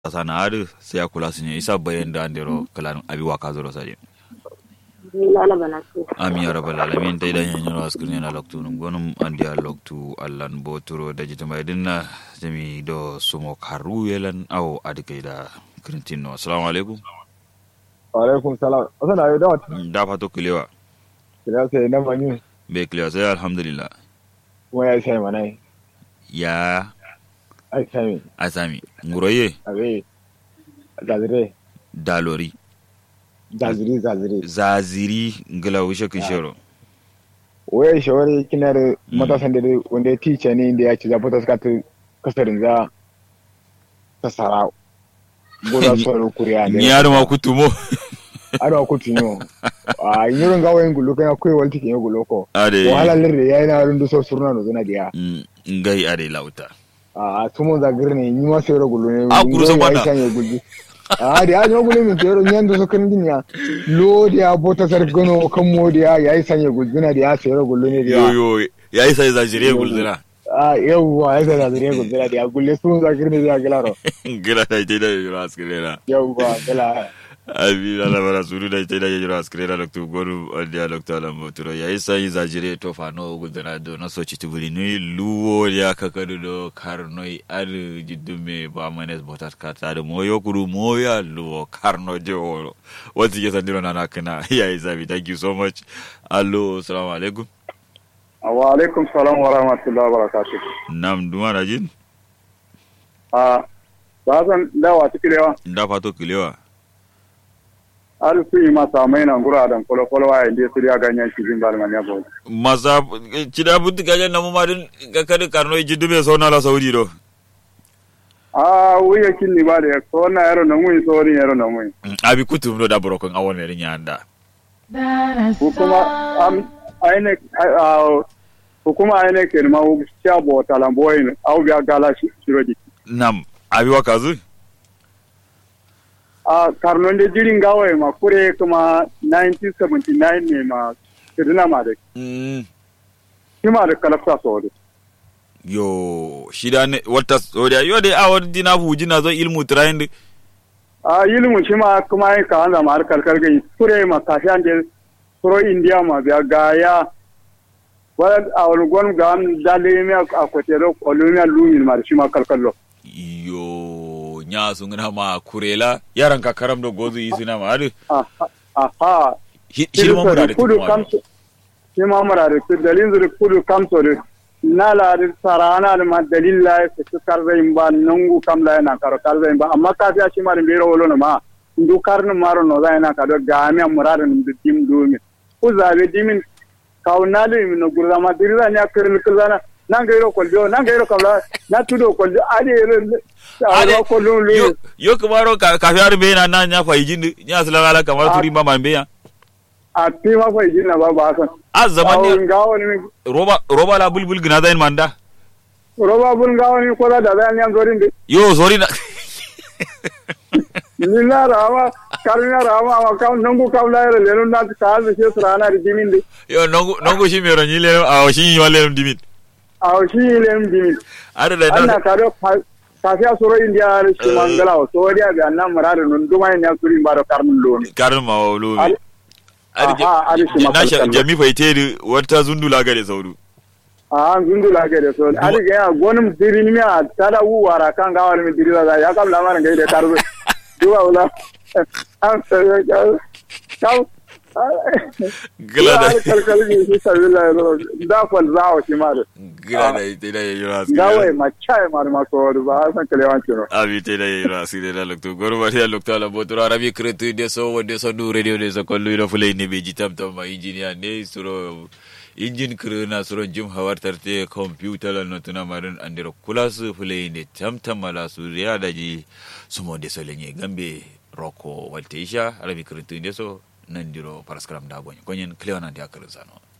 sana adu sai kula sun isa bayan da andero kalan abi wa kazoro sare lala bana su ami ya rabbal alamin dai dan yanyo askrin na loktu num gonum andi a loktu allan boturo da jita mai dinna jami do sumo karu yelan aw adikai da krintino assalamu alaikum alaikum salam asan ayo da wata da fato kilewa kira sai na manyu be kilewa sai alhamdulillah kuma ya sai manai ya ai sai asami nguroye abe zazire dalori zaziri zaziri zaziri ngila wishe kishero waya shawari kinar matasan da wanda ya tice ne inda ya ci zafi ta suka ta kasarin za ta sara goza sauran kuriya ni yaro ma kutumo aro ku tinyo a yirin gawa yin gulo kana kai walti kin gulo ko ade wahala lirre yayi na rundu so surna no zuna dia Mm, ngai ade lauta a tumo za girne yi ma sai gulo ne Ah, guru san banda. kan gulji a da ya gulo min tero nyan do so kan dinya lo dia bota sar gano kan mo dia yayi sanye gulzuna dia sai gulo ne dia yo yo yayi sai zajire gulzira a yawwa ya sai da zure gulzuna dia gulle sun za girne dia gilaro ngila da ite da yoro askrera yawwa gila abi ala bara suru da ite da yoro askrera loktu goru andi a loktu ala motoro yayi sai zajire to fa no gulzira do na so chitubuli ni luwo ya kakadu do karnoi ar jiddume ba manes botat kata da moyo kuru moya luwo karno jo wati ke sandiro na nakana yayi zabi thank you so much allo assalamu alaikum wa alaikum salam wa rahmatullahi wa barakatuh nam duma rajin a ba san dawa cikilewa nda fato kilewa har su yi masa mai nan gura dan kolo kolo wa inda su ya ganyen cikin balman ya bo masa cida buti kaje namu madin ga kadi karno e jiddu so nala saudi do a wuya kin ni ba da ko na yaro na mun so ni yaro na mun abi kutum do da borokon awon ne nyanda hukuma am aine a hukuma aine ke ma wu sha bo talamboyin au biya gala shi shirodi nam abi wakazu a karnon da jirin gawaye ma kure kuma 1979 ne ma kirina ma da mm. kima da kalafta so da yo shida ne wata sodi yo de awon dina fuji na zo ilmu train a yilimu shi ma kuma yi ka hanzama har karkar gai kure ma kashi an je kuro indiya ma biya gaya wala a wani gwan ga an dale mi a kwatero olumiya lumin ma da shi ma kalkallo yo nya sungna ma kurela yaran ka karam do gozu isina ma adu aha shirma mura da kudu tukuma kamso shi ma mura da su dalin zuri kudu kamso da na la da sarana da ma dalil la ya su karzai ba nungu kam la yana karo karzai ba amma kafiya shi ma da bero wolo na ma ndu karnin maro no zai na kado ga mi murada num da dim dumi ku zabe dimin kaunali mi no gurza ma dirza nya kiril kilana nan gairo koljo nan gairo kamla na tudo koljo ade Ade, ade koljo lu yo yo kumaro ka ka fiar be na na nya fa yijindi nya sala kamar Ah. turi ma man be ya a ti ma fa jinna ba ba san a zaman ne awon gawo ni roba roba la bulbul gina zain manda roba bun gawo ni ko da da zan yan zorin de yo sorry na ni na rama karina rama wa kam nangu kam la yere lenu na ta ta se srana ri dimin de yo nongo nongo shi mero nyile a shi wale dimin aw shi lem dimin ada da anna na ka do kafiya soro india shi mangala o so dia ga nan marare nun duma ni akuri mbaro karmun lon karin ma wulu Ari- Aha, ari shi na sha mafarkan. jami faite wata zundula ga da sauru a zundu la ga de so ari ga ya gonum dirin mi a tada wu wara kan ga wala mi dirira da ya kam la mar ga de karbe duwa wala am so ga kam gila da kalkal ni shi sabila da kwal zawo shi ma da gila da ita da yayi rasu gawe ma chai mar ma ko ba san kalewan kiro abi te da yayi rasu da lokto goro ba ya lokto la botura arabi kretu de so wode so du radio de so kollu ro fulay ne be jitam tam ma engineer ne suro injin krena suro jim hawar tarte computer la notuna marin andiro kulas fulay ne tam tam mala su ya daji sumo de so lenye gambe roko walteisha arabi kretu de so nandiro paraskram da gonye gonyen klewana de akarin sano